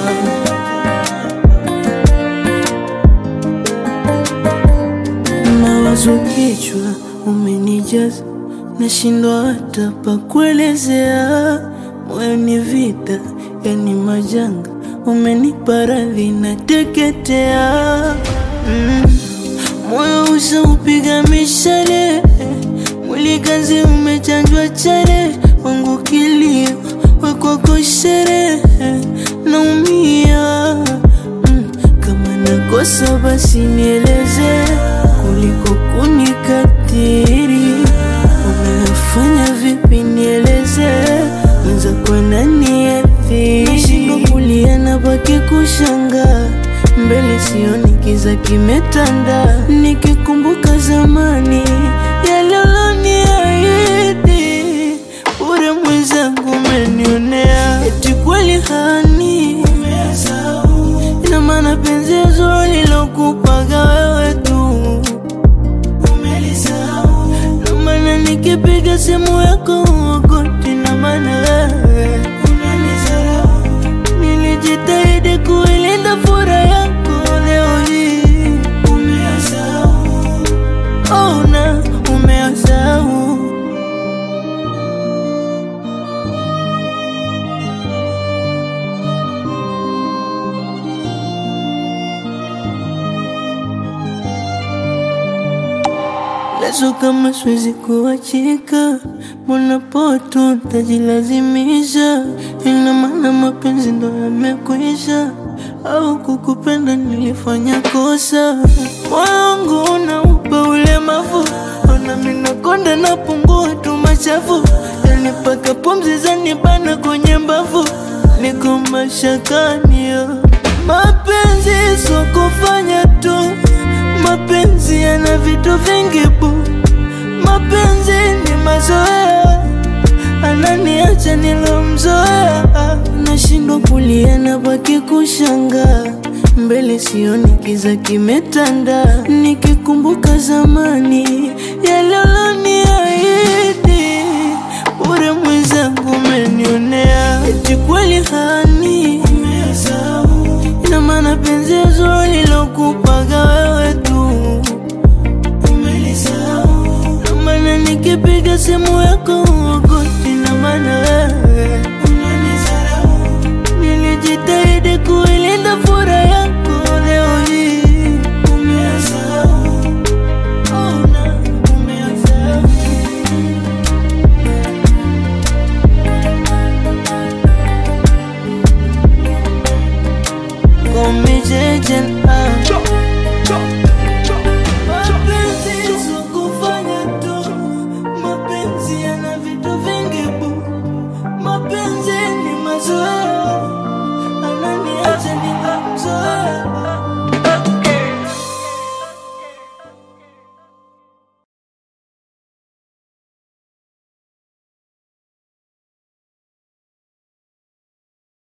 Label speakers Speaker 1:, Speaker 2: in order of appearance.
Speaker 1: Mawazo kichwa umenijaza, nashindwa hata pa kuelezea. Moyo ni vita, yani majanga, umenipa radhi na teketea. Mm. Moyo ushaupiga mishale, mwili kazi umechanjwa chale, wangu kilio wekwako sherehe, naumia mm. Kama nakosa basi nieleze, kuliko kunikatiri. Unafanya vipi nieleze, mwenza kwa nani athiri? Nashindwa kulia na baki kushangaa mbele sioni kiza kimetanda, nikikumbuka zamani yale uloniahidi, bure mwenzangu umenionea, eti kweli hani ina maana penzi zuri lilokupaga wewe tu na maana nikipiga simu yako uokoti, na maana wewe nilijitahidi kuilinda furaha yako, leo hii oh, na umeyasahau. Leso kama siwezi kuachika, mbona poto tajilazimisha? Ina maana mapenzi ndo yamekwisha, au kukupenda nilifanya kosa? Moyo wangu unaupa ulemavu, ona mimi nakonda napungua tu machafu, yani mpaka pumzi zanibana kwenye mbavu, niko mashakani yo. Mapenzi sio kufanya tu Mapenzi yana vitu vingi bu, mapenzi ni mazoea, ananiacha nilomzoea, nashindwa kulia na baki kushangaa, mbele sioni kiza kimetanda, nikikumbuka zamani yale uloni